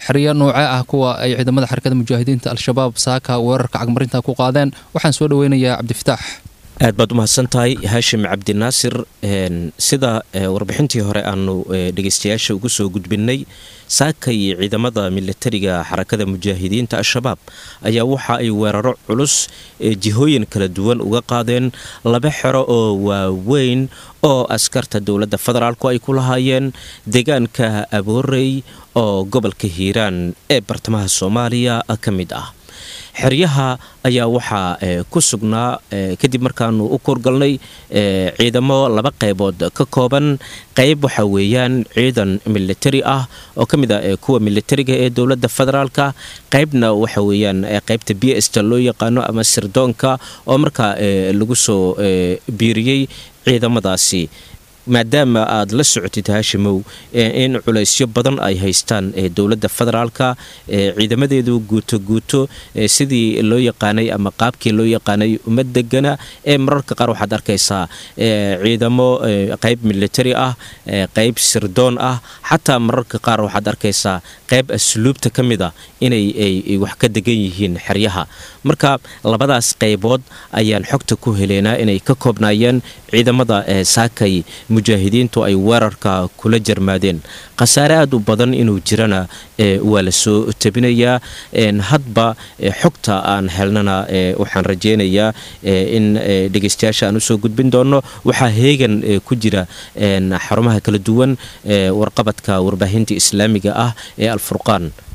xeryo noocee ah kuwa ay ciidamada xarakada mujaahidiinta al-shabaab saaka weerarka cagmarinta ku qaadeen waxaan soo dhaweynayaa cabdifitaax aad baad u mahadsan tahay haashim cabdinaasir sida warbixintii hore aanu dhegeystayaasha ugu soo gudbinay saakay ciidamada milatariga xarakada mujaahidiinta al-shabaab ayaa waxa ay weeraro culus jihooyin kala duwan uga qaadeen laba xero oo waaweyn oo askarta dowladda federaalku ay ku lahaayeen deegaanka aboorey oo gobolka hiiraan ee bartamaha soomaaliya ka mid ah xeryaha ayaa waxaa ku sugnaa kadib markaanu u koorgalnay ciidamo laba qaybood ka kooban qayb waxa weeyaan ciidan militari ah oo ka mid ah kuwa militariga ee dowladda federaalka qaybna waxa weeyaan qaybta b sta loo yaqaano ama sirdoonka oo markaa lagu soo biiriyey ciidamadaasi maadaama aad la socotid haashimow in culaysyo badan ay haystaan dowladda federaalka ciidamadeedu guuto guuto sidii loo yaqaanay ama qaabkii loo yaqaanay uma degana ee mararka qaar waxaad arkaysaa ciidamo qayb militari ah qayb sirdoon ah xataa mararka qaar waxaad arkaysaa qayb asluubta ka mid a inay wax ka degan yihiin xeryaha marka labadaas qaybood ayaan xogta ku heleynaa inay ka koobnaayeen ciidamada saakay mujaahidiintu ay weerarka kula jarmaadeen khasaare aad u badan inuu jirana waa la soo tabinayaa hadba xogta aan helnana waxaan rajeynayaa in dhegeystayaasha aan usoo gudbin doono waxaa heegan ku jira xarumaha kala duwan warqabadka warbaahinta islaamiga ah ee alfurqaan